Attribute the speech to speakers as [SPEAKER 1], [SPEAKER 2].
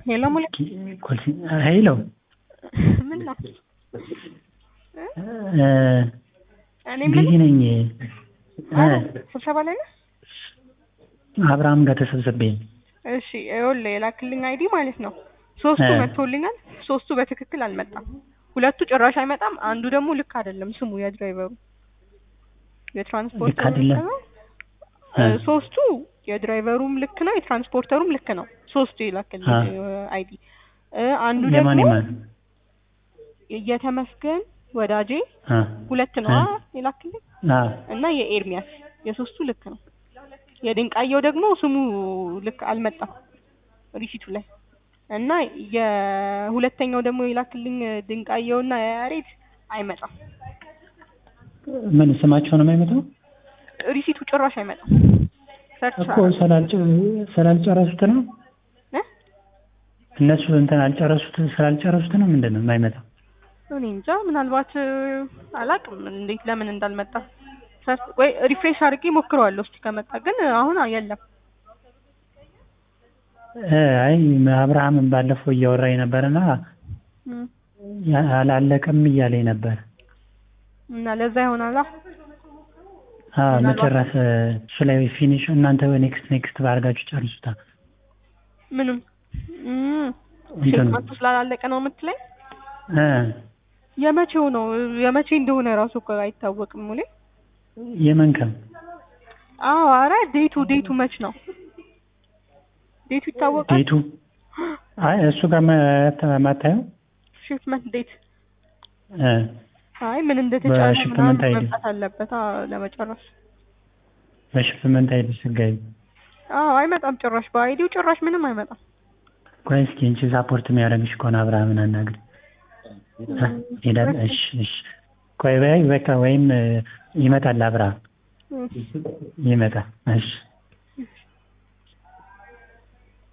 [SPEAKER 1] ሄሎ ሙሌ
[SPEAKER 2] ሄሎ
[SPEAKER 1] ምን ነው እኔ
[SPEAKER 2] ቢዚ
[SPEAKER 1] ምን
[SPEAKER 2] ነኝ።
[SPEAKER 1] ስብሰባ ላይ ነህ?
[SPEAKER 2] አብርሃም ጋር ተሰብስቤ
[SPEAKER 1] እሺ ይኸውልህ የላክልኝ አይዲ ማለት ነው ሶስቱ
[SPEAKER 2] እ
[SPEAKER 1] መጥቶልኛል። ሶስቱ በትክክል አልመጣም። ሁለቱ ጭራሽ አይመጣም። አንዱ ደግሞ ልክ አይደለም ስሙ የድራይቨሩ የትራንስፖርት
[SPEAKER 2] ልክ አይደለም? እ
[SPEAKER 1] ሶስቱ የድራይቨሩም ልክ ነው፣ የትራንስፖርተሩም ልክ ነው። ሶስቱ የላክልኝ አይዲ አንዱ
[SPEAKER 2] የማን
[SPEAKER 1] ደግሞ
[SPEAKER 2] የማን
[SPEAKER 1] የተመስገን ወዳጄ
[SPEAKER 2] አ
[SPEAKER 1] ሁለት ነው
[SPEAKER 2] እ
[SPEAKER 1] አ የላክልኝ
[SPEAKER 2] አ
[SPEAKER 1] እና የኤርሚያስ የሶስቱ ልክ ነው። የድንቃየው ደግሞ ስሙ ልክ አልመጣም ሪሲቱ ላይ እና የሁለተኛው ደግሞ የላክልኝ ድንቃየውና የያሬድ አይመጣም።
[SPEAKER 2] ምን ስማቸው ነው የማይመጣው?
[SPEAKER 1] ሪሲቱ ጭራሽ አይመጣም። ሰርች
[SPEAKER 2] እኮ ስላልጨ- ስላልጨረሱት ነው
[SPEAKER 1] እ
[SPEAKER 2] እነሱ እንትን አልጨረሱት ስላልጨረሱት ነው ምንድን ነው የማይመጣው?
[SPEAKER 1] እኔ እንጃ ምናልባት አላቅም እንዴት ለምን እንዳልመጣ ሰርች ወይ ሪፍሬሽ አድርጌ ሞክረዋለሁ እስቲ ከመጣ ግን አሁን የለም።
[SPEAKER 2] እ አይ አብርሃምን ባለፈው እያወራኝ ነበርና
[SPEAKER 1] እም፣
[SPEAKER 2] ያ- አላለቀም እያለኝ ነበር።
[SPEAKER 1] እና ለዛ ይሆናላ
[SPEAKER 2] አ
[SPEAKER 1] ምናልባት-
[SPEAKER 2] መጨረስ እሱ ላይ ፊኒሽ እናንተ ኔክስት ኔክስት ባርጋችሁ ጨርሱታ።
[SPEAKER 1] ምንም እም፣
[SPEAKER 2] እንትኑ
[SPEAKER 1] ሽልማቱ ስላላለቀ ነው የምትለኝ?
[SPEAKER 2] እ
[SPEAKER 1] የመቼው ነው የመቼ እንደሆነ ራሱ እኮ አይታወቅም ሙሌ።
[SPEAKER 2] የመንከም
[SPEAKER 1] አዎ አረ ዴቱ ዴቱ መች ነው ዴቱ ይታወቃል።
[SPEAKER 2] ቤቱ አይ እሱ ጋር ማ- ማታየው
[SPEAKER 1] ሽፍመንት ዴት
[SPEAKER 2] እ
[SPEAKER 1] አይ ምን እንደተጫነ
[SPEAKER 2] በሽፍመንት
[SPEAKER 1] ምናምን
[SPEAKER 2] አይዲ።
[SPEAKER 1] መምጣት አለበት አዎ ለመጨረስ።
[SPEAKER 2] በሽፍመንት አይደል ስጋይ
[SPEAKER 1] አዎ አይመጣም ጭራሽ በአይዲው ጭራሽ ምንም አይመጣም።
[SPEAKER 2] ቆይ እስኪ እንቺ ሳፖርት የሚያደርግሽ ከሆነ አብርሃምን አናግሪ። እ ሄዳል። እሺ እሺ ቆይ በይ በቃ ወይም እ ይመጣል አብርሃም
[SPEAKER 1] እም።
[SPEAKER 2] ይመጣል። እሺ